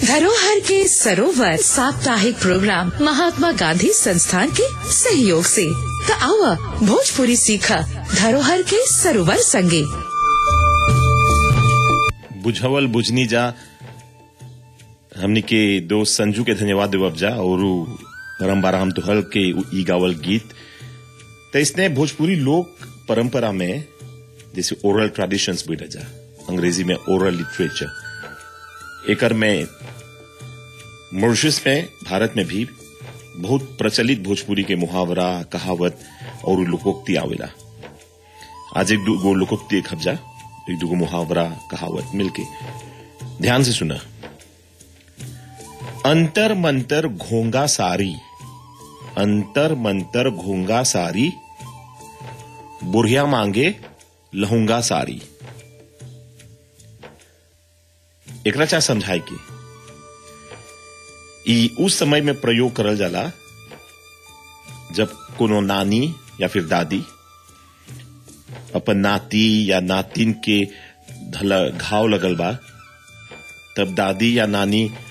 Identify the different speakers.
Speaker 1: धरोहर के सरोवर साप्ताहिक प्रोग्राम महात्मा गांधी संस्थान के सहयोग से त आवा भोजपुरी सीखा धरोहर के सरोवर संगे
Speaker 2: बुझवल बुझनी जा हमनी के दोस्त संजू के धन्यवाद देवब जा और उ परम्परा हम तुहल के उ ई गावल गीत तो इसने भोजपुरी लोक परंपरा में जैसे ओरल ट्रेडिशंस भी जा अंग्रेजी में ओरल लिटरेचर एकर में मॉरिशस में भारत में भी बहुत प्रचलित भोजपुरी के मुहावरा कहावत और लोकोक्ति आवेला आज एक दो लोकोक्ति एक हफ्जा एक दूगो मुहावरा कहावत मिलके ध्यान से सुना अंतर मंतर घोंगा सारी अंतर मंतर घोंगा सारी बुढ़िया मांगे लहूंगा सारी एकरा चाह समझाए की ई उस समय में प्रयोग करल जाला जब कोनो नानी या फिर दादी अपन नाती या नातिन के धला घाव लगल बा तब दादी या नानी